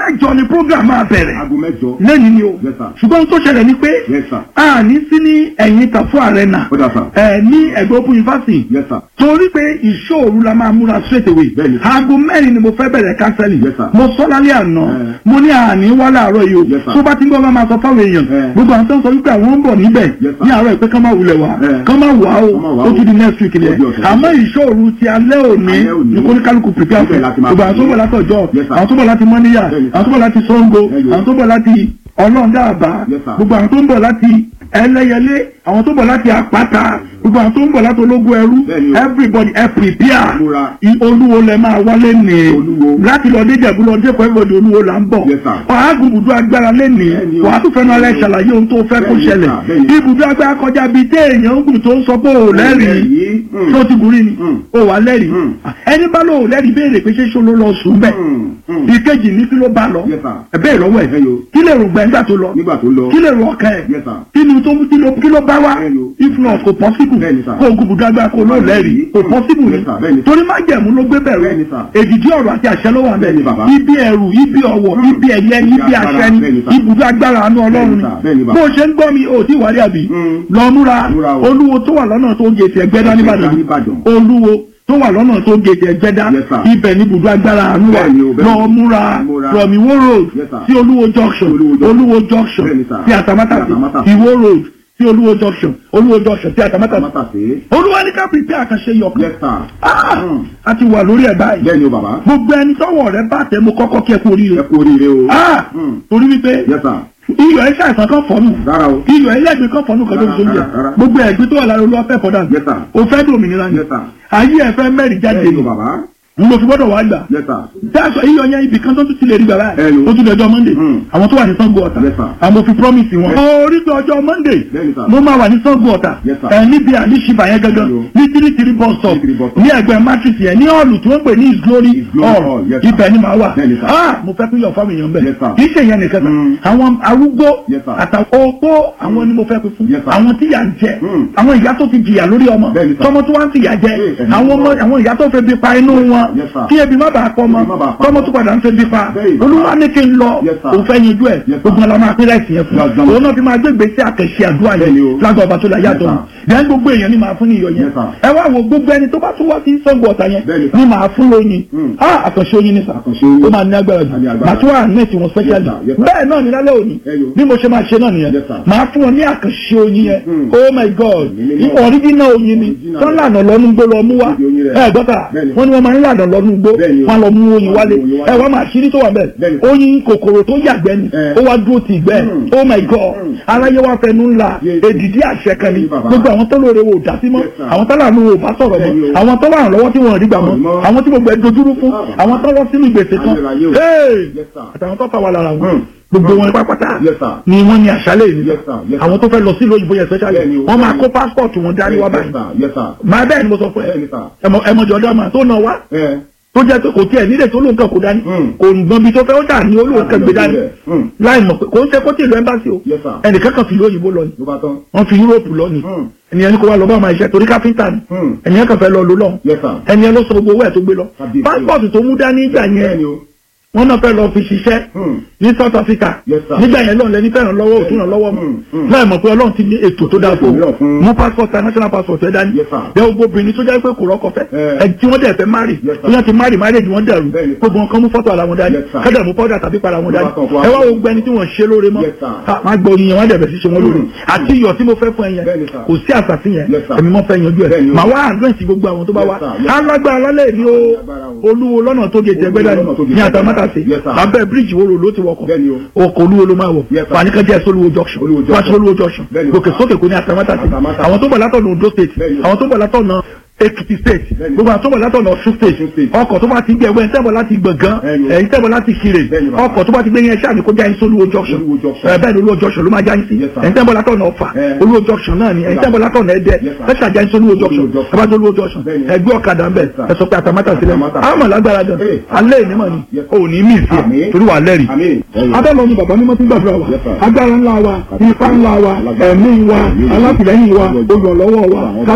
mẹ́jọ ni program máa bẹ̀rẹ̀ aago mẹ́jọ. lẹ́ni ni o Yes, sir. ṣùgbọ́n ohun tó ṣẹlẹ̀ ni pé Yes, sir. a ní sí ní ẹ̀yìn tàfú arena Ó dà, sir. ẹ̀ ní ẹ̀gbẹ́ open university Yes, sir. torí pé ìṣòro la máa múra straight away Bẹ́ẹ̀ni. aago mẹ́rin ni mo fẹ́ bẹ̀rẹ̀ kánsẹ́lì Yes, sir. mo sọ lálẹ́ àná Eh. mo ní àní wá láàárọ̀ yìí o Yes, sir. tó bá ti ń gbọ́ bá máa sọ fáwọn èèyàn Eh. gbogbo àwọn tó ń sọ wípé àwọn ń bọ̀ níbẹ̀ Yes, sir. ní àárọ̀ ìpé kán máa wulẹ̀ wá Eh. kán máa wà o Kán máa wá ó o. tún di next week Ó di lẹ̀ ọ̀sẹ̀ àmọ́ ìṣòro ti alẹ́ òní Alẹ́ òní. ní kóníkálukú prepare Ibẹ̀ fún láti máa gbogbo àwọn tó pè é. bọ̀ látọ̀jọ́ Yes, sir. àwọn tó bọ̀ láti mọ́níyà Bẹ́ẹ̀ni, sir. àwọn tó bọ̀ láti Ṣàngó Bẹ́ẹ̀ni. àwọn tó bọ̀ láti ọlọ́ọ̀dàbà Yes, sir. gbogbo àwọn tó ń bọ̀ láti ẹlẹ́yẹlé àwọn tó ń bọ̀ láti àpáta gbogbo àwọn tó ń bọ̀ láti ológun ẹrú Bẹ́ẹ̀ni o. everybody ẹ prepare Múra. I- olúwo lẹ máa wálé ní Olúwo. láti lọ déjẹ̀bú lọ dé pẹ́ẹ́bọ̀dì olúwo là ń bọ̀ Yes, sir. wàá gùn ibùdó agbára lẹ́nìí Bẹ́ẹ̀ni o. wàá tún fẹ́ràn alẹ́ ṣàlàyé ohun tó fẹ́ kó Bẹ́ẹ̀ni, ṣẹlẹ̀ sir. Bẹ́ẹ̀ni. ibùdó agbára kọjá bíi téèyàn ń gùn tó ń sọ pé ò lẹ́rìí Lẹ́rìí. Mm. tó ti gùn rí ni Mm. ò wà lẹ́rìí Mm. ẹni bá lò ò lẹ́rìí béèrè pé ṣé ṣó ló lọ sùn bẹ́ẹ̀ Mm. Mm. ìkejì ní kí ló bá lọ Yes, sir. ẹ̀bẹ́ ìlọ́wọ́ ẹ̀ Bẹ́ẹ̀ni o. kí lè rò gbẹ̀ngbà tó lọ nígbà tó lọ. kí lè rò ọkàn ẹ̀ Yes, sir. kí ni tó kí ló kí ló bá wá Bẹ́ẹ̀ni o. if not kò possible Bẹ́ẹ̀ni, sir. kó o gùn dàgbà kó o lọ lẹ́rìí kò Mm. possible ni Yes, sir. Bẹ́ẹ̀ni. torí má jẹ̀mú ló gbé bẹ̀rù Bẹ́ẹ̀ni, sir. èdìdí ọ̀rọ̀ àti àṣẹ ló wà Bẹ́ẹ̀ni, bẹ́ẹ̀ bàbá. ibi ẹ̀rù ibi ọ̀wọ̀ Mm. ibi ẹ̀yẹ ibi Ibi àṣẹ agbára. ni Bẹ́ẹ̀ni, sir. ibùdó agbára àánú ọlọ́run Bẹ́ẹ̀ni, sir. Bẹ́ẹ̀ni, ni bàbá. bó o ṣe ń gbọ́ mi ò tí wà rí àbí Mm. lọ múra Múra o. olúwo tó wà lọ́nà tó gèsè ẹgbẹ́dá nìbàdàn Nìbàdàn. olúwo tó wà lọ́nà tó gèsè ẹgbẹ́dá Yes, sir. ibẹ̀ ní ibùdó agbára àánú wa Bẹ́ẹ̀ni o, bẹ́ẹ̀ni. lọ múra Múra. from Iwo road Yes, sir. sí olúwo junction Olúwo junction. olúwo junction Bẹ́ẹ̀ni, sir. sí àtàmátàsí Sí Àtàmátàsí. Iwo road sí olúwo junction olúwo junction sí àtàmátàsí Mátàsé. olúwa ní ká prepare àkànṣe yọkan Yes, sir. Ah! Mm. a ti wà lórí ẹ̀ báyìí Bẹ́ẹ̀ni o bàbá. gbogbo ẹni tọ́wọ́ rẹ̀ bá tẹ mo kọ́kọ́ kí ẹ kú Ẹ oríire kú oríire o. Ah! Mm. torí wípé Yes, sir. iyọ̀ ẹ ṣàìsàn kan fọ́nù Rárá o. iyọ̀ ẹlẹ́gbẹ̀ẹ́ kan fọ́nù kan lórí Rárá, sórí ẹ̀ rárá. gbogbo ẹ̀gbẹ́ tó wà lára olúwa fẹ́ fọ́dà Yes, sir. o fẹ́ dòmìnira ni Yes, sir. ayé ẹ fẹ́ mẹ́rin jáde Bẹ́ẹ̀ni ni o bàbá. n lọ fi gbọ́dọ̀ wá gbà Yes, sir. dáàsọ iyọ̀ yẹn ibì kan tó tún ti lè rí bàbá ẹ̀ Hello. ó tún dọjọ́ monday Mm. àwọn tó wà ní sango ọ̀tà Yes, sir. àwọn fi promise wọn. Yes. orí pé ọjọ́ monday Bẹ́ẹ̀ni, sir. mo máa wà ní sango ọ̀tà Yes, sir. ẹ̀ níbi àdìsíbà yẹn gangan Hello. ní three three bus stop 33 bus stop. ní ẹgbẹ́ matrix yẹn ní ọ̀lù tí wọ́n pè ní his glory His Glory hall Hall, yes, sir. ibẹ̀ ni màá wà Bẹ́ẹ̀ni, sir. ah mo fẹ́ pín yọ̀ fáwọn èèyàn bẹ̀ Yes, sir. kì í ṣe ìyẹn nìkan Mm. sà àwọn arúgbó Yes, sir. àtàwọn opó àwọn ni mo fẹ́ pín fún Yes, sir. àwọn tí yà ń jẹ Mm. àwọn ìyá tó ti jìyà lórí ọmọ Bẹ́ẹ̀ni, sir. tọmọ tó wá ń tìyà jẹ Eh, ẹ̀mí àwọn ọmọ mímọ́. àwọn ìyá tó fẹ́ bí pa inú wọn Yes, sir. kí ebi má bàa pọ̀ mọ́ Ebi má bàa pa tọmọ mọ́. tó padà ń fẹ́ bí pa Bẹ́ẹ̀ni, olúwa ní kí n lọ Yes, sir. òun fẹ́ yanjú ẹ̀ Yes, sir. gbogbo ọlọmọ apẹ́rẹ́ ìsìn yẹn fún Yes, sir. òun náà fi máa gbé gbèsè àkẹ́ṣe àdúrà Bẹ́ẹ̀ni yẹn o. lágbà ọba tó la yàtọ̀ Yes, bẹ́ẹ̀ gbogbo èèyàn ni màá fún ní iyọ̀ yẹn Yes, sir. ẹ wá wo gbogbo ẹni tó bá tún wá sí sọ́gbọ̀ ọ̀tà yẹn Bẹ́ẹ̀ni, sir. ni màá fún lóyin Mm. ah àkànṣe oyin ni sà Àkànṣe oyin. ó máa ní agbára jù A ní agbára. màá tún wà nẹ́ẹ̀tì wọn specially Yes, sir. Yes, sir. bẹ́ẹ̀ náà ni lálẹ́ òní Ẹ yo. bí mo ṣe máa ṣe náà nìyẹn Yes, sir. màá fún wọn ní àkànṣe oyin yẹn Mm. oh my god Mímí náà. original oyin ni Original. tán lànà lọ́nu gbó lọ mú wá Ibi oyin rẹ̀. ẹ gbọ́ta Bẹ́ẹ̀ni. wọ́n ní wọ́n máa ń lànà lọ́nu gbó Bẹ́ẹ̀ni o. wọ́n lọ mú oyin wálé Wọ́n mú oyin wálé. ẹ wọ́n máa ṣírí tó wà bẹ́ẹ̀ Bẹ́ẹ̀ni. oyin kòkòrò tó yàgbẹ́ ni Eh. ó wá dúró ti ìgbẹ́ Mm. oh my god Mm. aráyé wá fẹnu ńlá Yes. èdìdí àṣẹ kan ni Yes, bàbá. gbogbo àwọn tó lóore wò dá sí mọ́ Yes, sir. àwọn tó lànà wò bá sọ̀rọ̀ Bẹ́ẹ̀ni mọ́ o. àwọn tó wà lọ́wọ́ tí wọ́n rí gbà mọ́ Ọ̀rọ̀ mọ́. àwọn tí gbogbo ẹ̀ dojúrú fún Ah. àwọn tó lọ sínú ìgbésẹ̀ kan Ayérayé o. Hey! Yes, sir. àtàwọn tó fà wà lára wọn Mm. gbogbo wọn pápátá Yes, sir. ni wọ́n ní àṣálẹ̀ yìí Yes, sir. Yes, sir. àwọn tó fẹ́ lọ sí lóyìnbó yẹn especially Bẹ́ẹ̀ni o. wọ́n máa Bẹ́ẹ̀ni. kó passport wọn dání wá báyìí Yes, sir. Yes, sir. máa bẹ́ẹ̀ ni mo sọ fún ẹ Bẹ́ẹ̀ni, sir. ẹmọ ẹmọjọ ọdọ àmà tó náà wá Ẹ. tó jẹ́ pé kò tiẹ̀ nílẹ̀ tó lóun kan kò dání Mm. kò gbọ́n bí tó fẹ́ ó dà ní olóun kan gbé dání Mm. láì mọ̀ pé kò ń ṣe kó tí ìlú ẹ́mbásí o Yes, sir. ẹnìkan kan fi ìlú òyìnbó lọ ni Ló bá tán. wọ́n fi Yúróòpù lọ ni Mm. ẹnìyẹn ní kó wá lọ bá ọmọ iṣẹ́ torí káfíńtà ni Mm. ẹnìyẹn kan fẹ́ lọ lò lọ Yes, sir. ẹnìyẹn ló sọ gbogbo owó ẹ̀ tó gbé lọ Kábíyèsí o. pásítọ̀tù tó mú dání ìgbà yẹn Bẹ́ẹ̀ni o. wọ́n náà fẹ́ lọ fi ṣiṣẹ́ Mm. ní South Africa Yes, sir. nígbà yẹn lọ́n lẹ́ni fẹ́ràn lọ́wọ́ òtún ràn lọ́wọ́ Mm, mm. láì mọ̀ pé Ọlọ́run ti ní ètò tó dáa fún Ètò mìíràn fún- mú passport national passport ẹ̀ dání Yes, sir. bẹ́ẹ̀ gbogbo obìnrin tó jẹ́ pé kò rọ́kọ fẹ́ Eh. ẹ̀ tí wọ́n dẹ̀ fẹ́ márì Yes, sir. tí wọ́n ti márì marriage wọ́n dẹ̀rù Bẹ́ẹ̀ni, sir. gbogbo wọn kan mú fọ́tò ara wọn dání Yes, sir. kẹ́dẹ̀ mú powder tàbí para wọn dání Ló bá kàn fún wa. ẹ wá wo gbẹni tí wọ́n ṣe lóore mọ́ Yes, sir. Ah, máa gbọ́ oyin yẹn wọ́n dẹ̀ bẹ̀ sí ṣe wọn lóore Mm. àti iyọ̀ tí mo fẹ́ fún ẹ yẹn Bẹ́ẹ̀ni, sir. kò sí àṣàfin yẹn Yes, sir. èmi mọ́ fẹ́ yanjú ẹ̀ Bẹ́ẹ̀ni o. màá wá àdúrẹ́sì gbogbo àwọn tó bá Yes, wá sir. Yes, sir. alágbára lálẹ́ ní o Alágbára o. olúwo lọ́nà tó gé jẹgbẹ́dá Olúwo lọ́nà tó gé ní jẹgbẹ́dá. àtàmátàsí Yes, sir. abẹ́ bíríìjì wo ló ti wọkọ̀ Bẹ́ẹ̀ni o. ọkọ̀ olúwo ló máa wọ̀ Yes, sir. fani kan jẹ́ solúwo junction Olúwo junction. wá sí olúwo junction Bẹ́ẹ̀ni o. gòkè sókè kò ní àtàmátàsí Àtàmátàsí. àwọn tó bọ̀ látọ̀nà Ondo state Bẹ́ẹ̀ni o. àwọn tó bọ̀ látọ̀nà Ekiti state Bẹ́ẹ̀ni. gbogbo àwọn tó bọ̀ látọ̀nà Ọ̀ṣun state Ọ̀ṣun state. ọkọ̀ tó bá ti gbé ẹgbẹ́ ẹ̀ tẹ́bọ̀ láti gbọ̀ngàn Bẹ́ẹ̀ni o. ẹ̀yìn tẹ́bọ̀ láti Ṣirè Bẹ́ẹ̀ni bàbá. ọkọ̀ tó bá ti gbé yẹn ṣáà ní kó já yín sí olúwo junction Olúwo junction. ẹ̀ bẹ́ẹ̀ ni olúwo junction ló máa já yín sí Yes, sir. ẹ̀yìn tẹ́bọ̀ látọ̀nà Ọ̀fà Eh. olúwo junction náà ni ẹ̀yìn tẹ́bọ̀ látọ̀nà Ẹdẹ Yes, sir. fẹ́ṣà já yín sí olúwo junction Olúwo junction. ẹ bá tó olúwo junction Bẹ́ẹ̀ni. ẹgbẹ́ ọ̀kadà ń bẹ̀ Yes, sir. ẹ sọ pé àtàmátàsí lẹ́nu Àtàmátàsí. àmọ̀ lágbára gan Eh. alẹ́ ìnímọ̀ ni Yes. ò ní mí sí Àmín. ẹ̀ torí wà lẹ́rìí Àmín. abẹ́lọ ni bàbá mímọ́ tí ń gbàdúrà wa Yes, sir. agbára ńlá wa ipá ńlá wa ẹ̀mí wa alátìlẹ́yìn wa olùrànlọ́wọ́ wa tàbí ó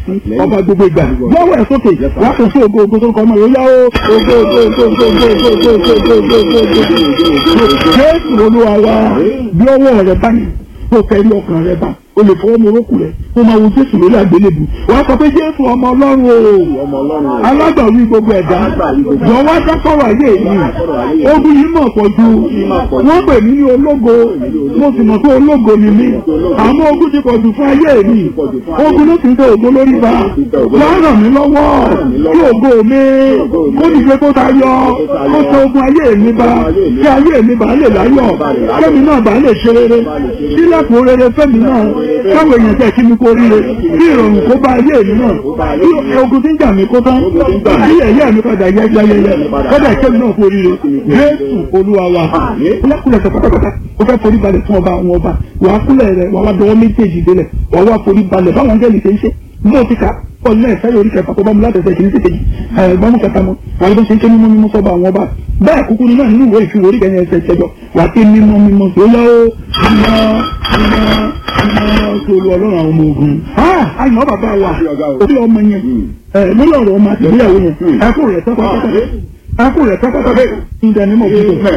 sí ọba gbogbo ìgbà lọ́wọ́ ẹ̀ sókè wà á kò sí ògo ògo tó kọ́ ọmọ yóò yá ó ògo ògo ògo ògo ògo ògo ògo ògo ògo ògo ògo ògo jésù olúwa wa bí ọwọ́ rẹ bá ní kó kẹrí ọkàn rẹ bá o lè fọwọ́ mọ orókù rẹ kó máa wo jésù lórí àgbélébù wàá sọ pé jésù ọmọ ọlọ́run o alágbàwí gbogbo ẹ̀dá jọ̀wọ́ dákọ̀rọ̀ ayé mi ogun yìí mọ̀ pọ̀ ju wọ́n pè mí ní ológo mo sì mọ̀ pé ológo ni mí àmọ́ ogun ti pọ̀ jù fún ayé mi ogun ló sì ń tẹ ògo lórí ba wọ́n ràn mí lọ́wọ́ kí ògo mi kó dìde kó tayọ kó tẹ ogun ayé mi ba kí ayé mi bá lè láyọ̀ kẹ́mi náà bá lè ṣe rere sílẹ̀kùn rere fẹ́mi náà káwọn èèyàn tẹ̀ kí mi kó ríre kí ìrọ̀rùn kó bá ayé mi náà kí ogun tí ń jà mí kó tán kí ẹ̀yẹ́ mi padà yẹ yẹyẹyẹ kọ́dà kẹ́mi náà kó ríre jésù olúwa wa kúlẹ̀kúlẹ̀ sọ pátápátá ó fẹ́ forí balẹ̀ fún ọba àwọn ọba wàá kúlẹ̀ rẹ̀ wàá wá dọwọ́ méjèèjì délẹ̀ wàá wá forí balẹ̀ báwọn angẹ́lì ṣe ń ṣe mo ti ka ọ̀nà ẹ̀fẹ́ yóò rí kẹfà tó bá mu láti ẹsẹ̀ kìíní sí kejì ẹ̀gbọ́n kẹta mọ́ àwọn tó ṣe ń ké mímọ́ mímọ́ sọ́ba àwọn ọba bẹ́ẹ̀ kúkú ní náà nínú ìwé ìfihàn orí kẹyìn ẹsẹ̀ ìṣẹ́jọ wà á ké mímọ́ mímọ́ tó yá ó mímọ́ mímọ́ mímọ́ tó lu ọlọ́run àwọn ọmọ ogun. àyàn bàbá wa orí ọmọ yẹn lórí ọ̀rọ̀ ọmọ àti ìgbéyàwó yẹn ẹkú rẹ̀ tọ́pátá ẹkú rẹ̀ tọ́pátá ìdánimọ̀ fún mi.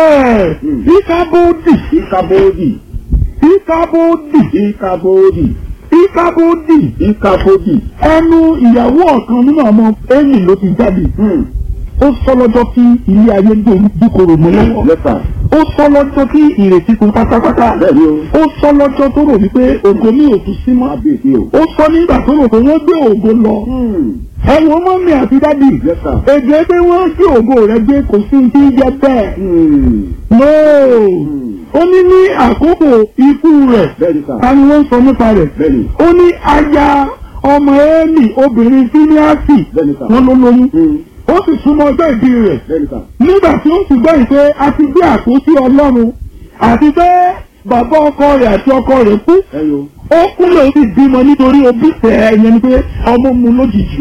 ìkábódì Ìkàbódì. ìkábódì Ìkàbódì. ìkábódì Ìkàbódì. ẹnu ìyàwó ọ̀kan nínú ọmọ ẹ̀yìn ló ti jáde ó sọ lọ́jọ́ tí ilé ayé dúkòrò mọ́ lọ́wọ́ Lẹ́fà. ó sọ lọ́jọ́ tí ìrètí kún pátápátá Bẹ́ẹ̀ni o. ó sọ lọ́jọ́ tó rò wípé ògo mi ò tún sí mọ́ Kábíyèsí o. ó sọ nígbà tó rò pé wọ́n gbé ògo lọ ẹ̀wọ̀n mọ́mí àti dádì Yes, sir. èdè pé wọ́n gbé ògo rẹ̀ gbé kò sí ti jẹ bẹ́ẹ̀ no ó ní ní àkókò ikú rẹ̀ Bẹ́ẹ̀ni sà. ta ni wọ́n sọ nípa rẹ̀ Bẹ́ẹ̀ni. ó ní aya ọmọ ẹ́ẹ̀mì obìnrin fíníàsì Bẹ́ẹ̀ni sà. wọ́n ló lóyún Mm. ó sì súnmọ́ ọjọ́ ìbí rẹ̀ Bẹ́ẹ̀ni sà. nígbà tí ó sì gbọ́ ìpè a ti gbé àpótí ọlọ́run àti pé bàbá ọkọ rẹ̀ àti ọkọ rẹ̀ kú Ẹyọ. ó kúnlẹ̀ ó sì bímọ nítorí obí tẹ̀ ẹ̀yẹn ni pé ọmọ mu lójijì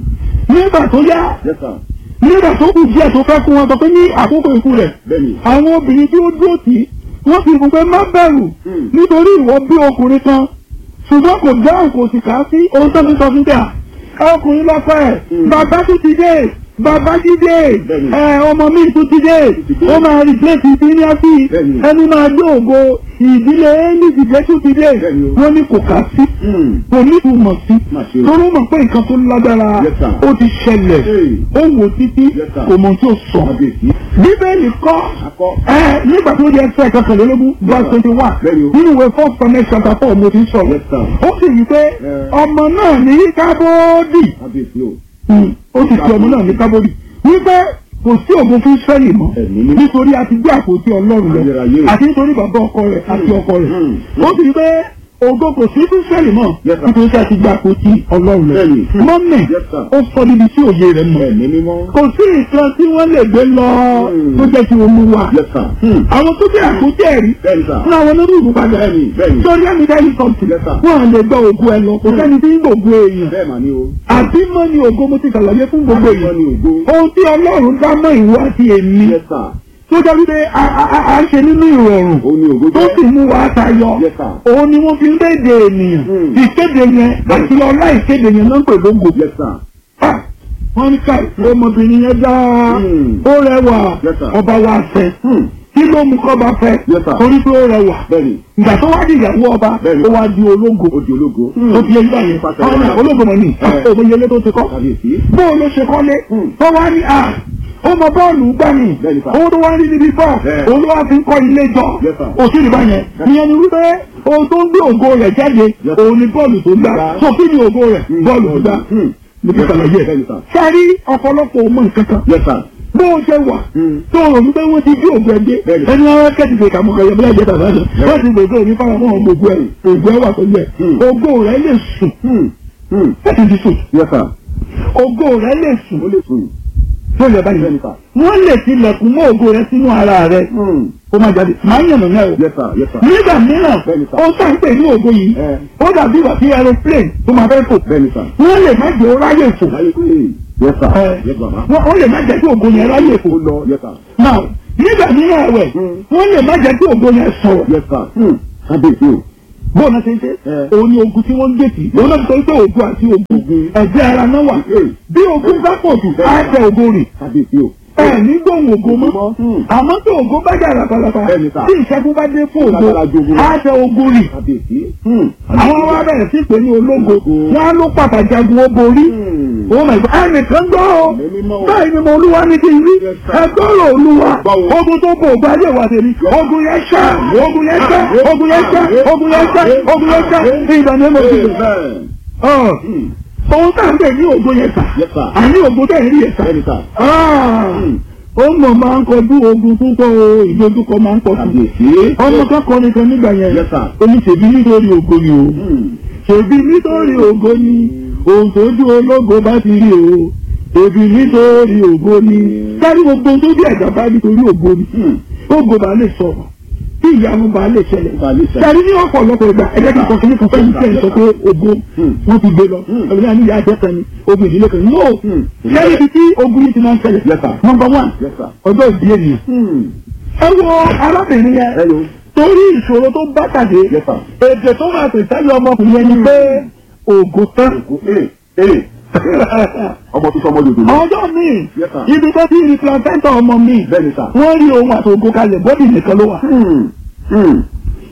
nígbà tó yá Yes, sir. nígbà tó kù díẹ̀ tó fẹ́ kú wọn sọ pé ní àkókò ikú rẹ̀ Bẹ́ẹ̀ni. àwọn obìnrin tí ó dúró tì í wọ́n fi fún pé má bẹ̀rù Hmm. nítorí ìwọ bí ọkùnrin kan ṣùgbọ́n kò dáhùn kò sì kà á sí ohun tó ń sọ fún bíà ọkùnrin lọ́pọ̀ ẹ̀ Hmm. bàbá tún ti dé bàbá ti dé Bẹ́ẹ̀ni. ẹ ọmọ mi tún ti dé ti dé. ó máa replace ìdíníàsì Bẹ́ẹ̀ni. ẹni máa gbé ògo ìdílé ẹni ìdílé tún ti dé Bẹ́ẹ̀ni o. wọ́n ní kò kà á sí kò ní ìtumọ̀ sí Má ṣe o. torí ó mọ̀ pé nǹkan tó lágbára Yes, sir. ó ti ṣẹlẹ̀ Hey. ó wò títí Yes, sir. kò mọ̀ tí ó sọ Kábíyèsí. bíbélì kọ́ Akọ. ẹ nígbà tó di ẹsẹ̀ kọkànlélógún verse twenty one Bẹ́ẹ̀ni o. nínú ìwé first connect chapter four mo ti ń sọ̀rọ̀ Yes, sir. ó sì wí pé Eh. ọmọ náà ní kábódì Kábíyèsí o. ó sì fi ọmọ náà ní kábódì wípé kò sí ògùn fún Ísírẹ́lì mọ́ Ẹ̀mí mímọ́. nítorí a ti gbé àpótí Ọlọ́run Ayérayé lọ o. àti nítorí bàbá ọkọ rẹ̀ àti ọkọ rẹ̀ Mm. ó sì wí pé ògo kò sí fún Ísírẹ́lì mọ́ Yes, sir. nítorí a ti gbé àpótí Ọlọ́run lọ Bẹ́ẹ̀ni. mọ́mì Yes, sir. ó sọ níbi tí òye rẹ̀ mọ̀ Ẹ̀mí mímọ́. kò sí nǹkan tí wọ́n lè gbé lọ Hmm. tó jẹ́ kí wọ́n mú wa. Yes, sir. àwọn tó jẹ́ àkójẹ́ ẹ̀rí Bẹ́ẹ̀ni sà. fún àwọn olórí ìlú padà Bẹ́ẹ̀ni, bẹ́ẹ̀ni. sórí ẹni dẹ́ni kọ́ǹtì Yes, sir. wọ́n à lè gbọ́ ògùn ẹ lọ kò sẹ́ni tí ń gbògùn èèyàn Bẹ́ẹ̀ mà ni o. àbí mọ́ ni ògo mo ti ṣàlàyé fún gbogbo Àbí mọ́ èèyàn ni ògo. ohun tí ọlọ́run dá mọ́ ìwọ àti èmi Yes, sir. tó jẹ́ wípé a- a a- a ń ṣe nínú ìrọ̀rùn Ó ní ògo tó jẹ́. sì mú wa tayọ Yes, sir. òun ni wọ́n fi ń kéde ènìyàn Hmm. ìkéde yẹn àti ọlá ìkéde yẹn ló ń pè lógo Yes, sir. Ah, wọ́n ní ká ọmọbìnrin yẹn dáa Hmm. ó rẹwà Yes, sir. ọba wa fẹ́ Hmm. kí ló mú kọ́ba fẹ́ Yes, sir. torí pé ó rẹwà Bẹ́ẹ̀ni. ìgbà tó wá di ìyàwó ọba Bẹ́ẹ̀ni. ó wá di ológo Ó di ológo. ó fi ẹgbẹ́ yẹn Pàṣẹ ọ̀nà wàrà. ológo mọ̀ ní Eh. òmìnira tó ti kọ́ Kábíyèsí. bóun ló ṣe kọ́lé Hmm. tó wá ní à ó mọ bọ́ọ̀lù gbà ní Bẹ́ẹ̀ni, sir. owó tó wá ń rí níbi fọ́ Eh. òun ló wá fi ń kọ́ ilé jọ Yes, sir. òsì ìbá yẹn ìyẹn ni wípé ohun tó ń gbé ògo rẹ̀ jáde Yes. òun ni bọ́ọ̀lù tó gbà Gbà. so kí ni ògo rẹ̀ Hmm. bọ́ọ̀lù tó gbà Hmm. mo ti ṣàlàyé ẹ̀ Bẹ́ẹ̀ni sà. sẹ́rí ọ̀pọ̀lọpọ̀ ọmọ nǹkan kan Yes, sir. bó o ṣe wà Hmm. tó o rò wípé wọ́n ti gbé ògùn ẹgbẹ́ Bẹ́ẹ̀ni. ẹni wọn kẹ́tì fèkà mọ́ kẹ́yẹ bílẹ̀ ìjẹta sáájú wọ́n ti gbèsè òní fáwọn ọmọ gbogbo ẹ̀ ògùn ẹ̀ wà pẹ̀lú ẹ̀ Hmm. ògo rẹ̀ lè sùn Hmm. Hmm. láti ti sùn Yes, sir. ògo rẹ̀ lè sùn Ó lè sùn. tó yẹ báyìí Bẹ́ẹ̀ni sà. wọ́n lè tilẹ̀kùn mọ́ ògo rẹ̀ sínú ara rẹ̀ Hmm. kó má jáde máa ń yànnà náà o Yes, sir. Yes, sir. nígbà mìíràn Bẹ́ẹ̀ni sà. ó sàn pé ní ògo yìí Eh. ó dàbí ìwà sí aeroplane tó máa fẹ́ fò Bẹ́ẹ̀ni sà. wọ́n lè má jẹ́ ó ráyè fò Láyé pé. Yes, sir. Eh. Yes, bàbá. wọ́n ó lè má jẹ́ kí ògo yẹn ráyè fò Ó lọ. Yes, sir. náà nígbà mìíràn ẹ̀wẹ̀ Hmm. wọ́n lè má jẹ́ kí ògo yẹn sọ̀rọ̀ Yes, sir. Hmm. Kábíyèsí o. bóun náà ṣe ń ṣe Eh. òun ni ogun tí wọ́n ń gbèsè òun náà sọ pé ogun àti ogun Ogun. ẹ̀jẹ̀ ara náà wà Eh. bí ogun bá pọ̀ jù á tẹ ogun rì kábíyèsí o. ẹ ní gbóhùn ògo mọ́ Hmm. àmọ́ tí ògo bá jà lápálápá Bẹ́ẹ̀ni sà. tí ìṣẹ́gun bá dé fún ògo Lágbára jogun. á tẹ ogun rì kábíyèsí. Hmm. àwọn wa bẹ̀rẹ̀ sí pé ní ológo wọn á ló pàtàkì jagun ó borí Hmm. ó mà gbọ́ ẹnìkan gbọ́ ọ Ẹ̀mí mímọ́ o. báyìí ni mo olúwa ní kí n rí Yes, sir. ẹgbọ́rọ̀ olúwa Báwo? ogun tó bò ògbà ayé wa tèmi ogun yẹn ṣá ogun yẹn ṣá ogun yẹn ṣá ogun yẹn ṣá ogun yẹn ṣá ní ìdáná ẹ̀mọ́ ti rẹ̀ Amen. ọ̀ Hmm. òun tá à ń bẹ̀ ní ogun yẹn sà Yes, sir. àní ogun tẹ̀ ń rí yẹn sà Bẹ́ẹ̀ni sà. ó mọ̀ máa ń kọjú ogun púpọ̀ o ìdojúkọ máa ń pọ̀ sí kábíyèsí. ọmọ kọ́kọ́ nìkan nígbà yẹn Yes, sir. oní ṣèbí nítorí ògo ni o Hmm. ṣèbí nítorí ògo ni ohun tójú ológo bá ti rí o ṣèbí nítorí ògo ni sáré gbogbo ohun tó bí ẹ̀dá bá nítorí ògo ni Hmm. ògo bá lè sọ̀rọ̀ tí ìyanu bá lè ṣẹlẹ̀ Bá lè ṣẹlẹ̀. sáré ní ọ̀pọ̀lọpọ̀ ìgbà ẹ̀jẹ̀ kan kọ́kí ní kan fẹ́ẹ́ tẹ̀ sọ pé ògo Hmm. wọ́n ti gbé lọ Hmm. ẹ̀rọ ní ìyá àjẹ́ kan ni ogun ìdílé kan ni no Hmm. lẹ́yìn ibi tí ogun yìí ti máa ń ṣẹlẹ̀ Yes, sir. number one Yes, sir. ọjọ́ ìdí ènìyàn Hmm. ẹ wo arábìnrin yẹn Hello. torí ìṣòro tó bá pàdé Yes, sir. èdè tó máa pè sẹ́yìn ọmọkùnrin yẹn ni pé ògo tán. Ee. Ee. Ọmọ tó sọmọ lòdò lọ. ọjọ́ míì Yes, sir. ibi tó ti rí placenta ọmọ mi Bẹ́ẹ̀ni sà. wọ́n rí ohun àti ògo kalẹ̀ bọ́dì nìkan ló wà. Hmm. Hmm.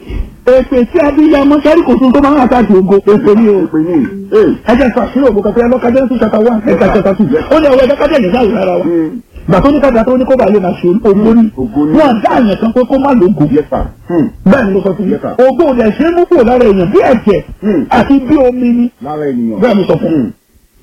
èpè tí abiyamọ sẹ́rí kò tún tó máa ń àtàkì ògo èpè ni o. Ìpè ní. Ee. ẹ jẹ́ sọ àṣírí ògo kankan lọ́ka jẹ́ sùn ṣàtà wá ẹ̀ka ṣàtà tù. ó ní ọwọ́ ẹ̀ka kájẹ̀ nígbà yìí rárá wa. Hmm. gbà tó ní kájà tó ní kó bá lè máa ṣe ògo ní. Ògo ní. wọ́n dá àyàn kan pé kó má lógo. Yes, sir. Hmm. bẹ́ẹ̀ ni mo sọ fún yín. Yes, sir. ògo ò dẹ̀ ṣe é mú kúrò lára èèyàn bí ẹ̀jẹ̀ Hmm. àti bí omi ni. Lára ènìyàn. bẹ́ẹ̀ mo sọ fún yín. Hmm.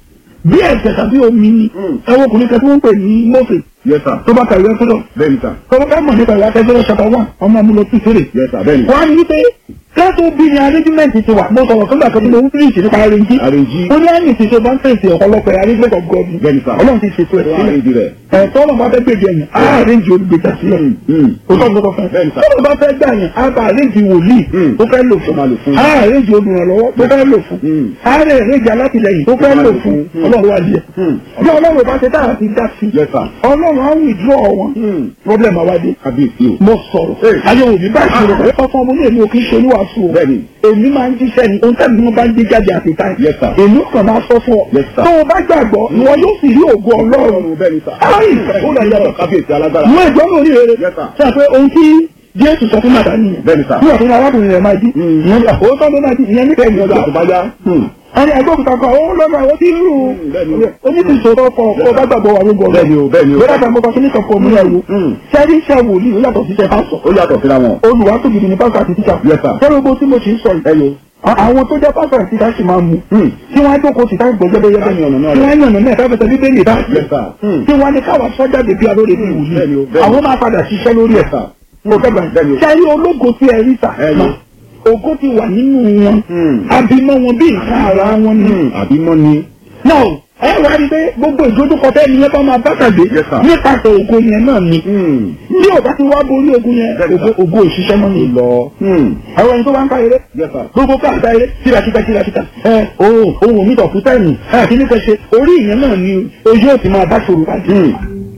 bí ẹ̀jẹ̀ tàbí omi ni. Hmm. ẹ wo ọkùnrin kan tí wọ́n ń pè ní Mósè Yes, sir. tó bá kàwé ẹ̀fọ́dọ̀. Bẹ́ẹ̀ni sà. Kọ́lọ́ ká mọ̀ nípa ìwà tẹ́jọ́ ṣàtà wà ọmọ mi lọ sí ìṣeré. Yes, sir. Bẹ́ẹ̀ni. Wọ́n á ní wípé kẹ́tù bí ni arrangement ti wà. Mo sọ̀rọ̀ fún gbàgbọ́ mo ń fi ìṣèlú pa arrange. Arrange. Ó ní àmì ìṣèṣe bá ń fèsì ọ̀pọ̀lọpọ̀ arrangement of God. Bẹ́ẹ̀ni sà. Ọlọ́run ti ṣètò ẹ̀ sílẹ̀. Arrange rẹ̀. Ẹ̀tọ́ ọ̀nà bá fẹ́ gbèdé ẹ̀yìn, á arrange olùgbèjà sílẹ̀. Hmm. Hmm. O tọ́ gbọ́dọ̀ fẹ́. Bẹ́ẹ̀ni sà. Tọ́lọ̀ bá fẹ́ gbà yẹn, á bá arrange wòlíì Hmm. tó fẹ́ lò Tó máa lò fún. fún. Á arrange olùrànlọ́wọ́ tó fẹ́ lò fún. Hmm. Á rẹ̀ arrange alátìlẹyìn tó fẹ́ máa lò lò fún. fún. Ọlọ́run wá díẹ̀. Hmm. Bí Ọlọ́run bá ṣe táà ti dá sí. Yes, sir. Ọlọ́run á withdraw wọn. Hmm. Problem àwádìí Kábíyèsí o. mo sọ̀rọ̀ Hey. ayé òbí bá ìṣòro pẹ̀lú ọkọ ọmọ ní èmi ò kí ń ṣe oníwàásù o Bẹ́ẹ̀ni. èmi máa ń jíṣẹ́ ni ohun tẹ́lẹ̀ wọn bá ń gbé jáde àti táì Yes, sir. èmi kàn máa sọ fún ọ Yes, sir. tó o bá gbàgbọ́ ìwọ yóò sì rí ògo ọlọ́run Ọlọ́run bẹ́ẹ̀ni sà. Ayi, ó lọ yàtọ̀. Kábíyèsí alágbára. mú ẹ̀jọ́ náà ní rere Yes, sir. ṣe àpẹ ohun tí jésù sọ fún màdá nìyẹn Bẹ́ẹ̀ni sà. bí ọ̀tún arákùnrin rẹ̀ máa jí Mm. ìyẹn bí àkókò tó máa jí ìyẹn nípa ẹ̀yìn ọjà Ìgbà tó bá yá. Hmm. ẹni ẹgbẹ́ òkúta kan ó lọ́nà àwọn tí ń rù Mm, bẹ́ẹ̀ni. oníṣòro ọkọ̀ ọkọ̀ bá gbàgbọ́ wà lóko Bẹ́ẹ̀ni o, bẹ́ẹ̀ni o. bẹ́ẹ̀ bá gbọ́ kíní kan fún ọmọ yẹn wo Mm. sẹ́rí iṣẹ́ wòlíì ó yàtọ̀ sí iṣẹ́ pásọ̀ Ó yàtọ̀ síra wọn. olùwàtò gidi ní pásítọ̀ àti tíṣà. Yes, sir. Sọ́dọ̀ gbogbo tí mo ti ń sọ yìí. Ẹyọ. a- Àwọn tó jẹ́ pásítọ̀ àti tíṣà sì máa mú. Hmm. Tí wọ́n á jókòó sí táwọn gbọ́jọ́ yẹ́bẹ́. Táwọn yànnà náà Tí rẹ̀. wọ́n á yànnà náà táwọn fẹsẹ̀ bíbélì bá. Yes, sir. Hmm. Tí wọ́n á ní káwa sọ́jà dèbí alóore bí Bẹ́ẹ̀ni o, wòlíì. bẹ́ẹ̀ni. Àwọn máa padà ṣiṣẹ́ lórí ẹ̀. Yes, sir. Mo fẹ́ gbà. Bẹ́ẹ̀ni o. Sẹ́rí ológo tí ẹ rí sà. Ẹyọ. Ògo ti wà nínú wọn. Hmm. Abimọ wọn bí nǹkan ara wọn ni. Hmm. Àbí mọ́ ni. Náà ẹ wá rí pé gbogbo ìdójúkọ tẹ́ ni yẹn bá máa bá tàgbé. Yes, sir. Nípasẹ̀ ògo yẹn náà ni. Hmm. Bí ò bá ti wá borí ogun yẹn, Bẹ́ẹ̀ni, ògo sir. ògo òṣìṣẹ́ mọ́ ni. Lọ. Hmm. àwọn ẹni tó bá ń ká eré Yes, sir. gbogbo káàkiri eré kírakíta kírakíta ẹ ohun ohun mi tọ̀ fún táìmù ẹ kí ní kẹ́ ṣe orí ìyẹn náà ni ojú ò ti máa bá ṣòro pàdé Hmm.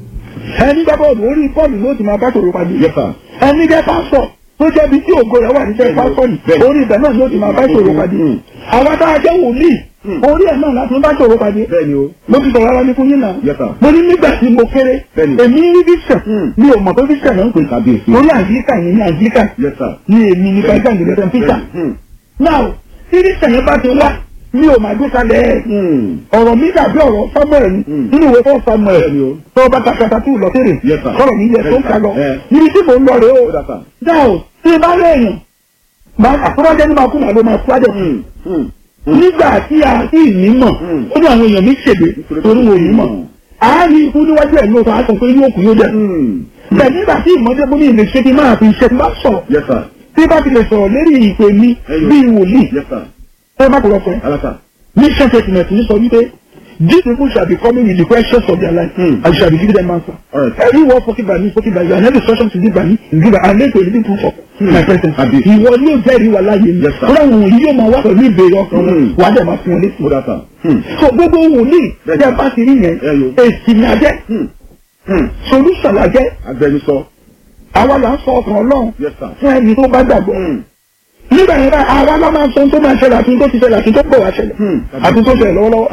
ẹni gbá bọ́ọ̀lù orí bọ́ọ̀lù ló ti máa bá ṣòro pàdé Yes, sir. ẹni jẹ́ pásọ̀ tó jẹ́ bí tí ògo rẹ̀ wà níṣẹ́ pásọ̀ ni Bẹ́ẹ̀ni. orí ibẹ̀ náà ló ti máa bá ṣòro pàdé Hmm. àwọn tá a jẹ́ wòlíì Hmm. orí ẹ̀ náà láti bá ṣòro pàdé Bẹ́ẹ̀ni o. mo ti sọ̀rọ̀ ara mi fún yín náà Yes, sir. mo ní nígbà tí mo kéré Bẹ́ẹ̀ni. èmi rí vision Hmm. mi ò mọ̀ pé vision náà ń pè Kábíyèsí. mo ní àyíká yẹn ní àyíká Yes, sir. ní èmi ní pẹ́sẹ̀ ìgbésẹ̀ peter Hmm. now tí vision yẹn bá ti wá mi ò máa gbé kalẹ̀ ẹ̀ Hmm. ọ̀rọ̀ mi dàbí ọ̀rọ̀ samuel ni Hmm. nínú ìwé fún samuel Bẹ́ẹ̀ni o. tó bá kàkàtà tó lọ tèrè Yes, sir. kọ́rọ̀ mi yẹ tó ń kà lọ Eh. níbi tí mò ń lọ rèé Ó o dà sà. now tí bá lẹ́yìn àtúrọ́jẹ́ ní máa kú màá ló máa kú àjẹ́ Hmm. Hmm. nígbà tí a sì ní mọ̀ Hmm. ó ní àwọn èèyàn mi ṣègbè torí wọn ò ní mọ̀ àárín ikú níwájú ẹ̀ lóòótọ́ á sọ pé yóò kú yóò jẹ́ Hmm. bẹ́ẹ̀ nígbà tí ìmọ̀jẹ́ bó ní ilé ṣe ti máa fi iṣẹ́ ti máa sọ̀rọ̀ Yes, sir. tí bá ti lè sọ̀rọ̀ lérí ìpè mi Ẹyọ. bíi wòlíì Yes, sir. ẹ má kúrọ̀ fún ẹ. Alasa. mission statement ní sọ wípé these people shall be coming with the questions of their life Hmm. and shall be given them answer. Alright. every word spoken by me spoken by you and every instruction to give by me is given and later to proof of Hmm. my presence. Àbí. ìwọ ni yóò jẹ́rìí wà láàyè mi. Yes, sir. kódà wọn yìí yóò máa wá pẹ̀lú ìbéèrè ọkàn wọn Hmm. wà á dẹ̀ máa fún wọn létí. Ó dà sà. Hmm. so gbogbo wòlíì Bẹ́ẹ̀ni. tí a bá ti rí yẹn Ẹyọ. èsì ni a jẹ́ Hmm. Hmm. solution la jẹ́ Agbẹnusọ. àwa là ń sọ ọkàn ọlọ́run Yes, sir. fún ẹni tó bá gbàgbọ́. Hmm. nígbà yẹn báyìí àwa ló máa sọ tó máa ṣẹlẹ̀ àti tó ti ṣẹlẹ̀ àti tó pọ̀ wá ṣẹlẹ̀ àti tó ṣẹlẹ̀ lọ́wọ́lọ́wọ́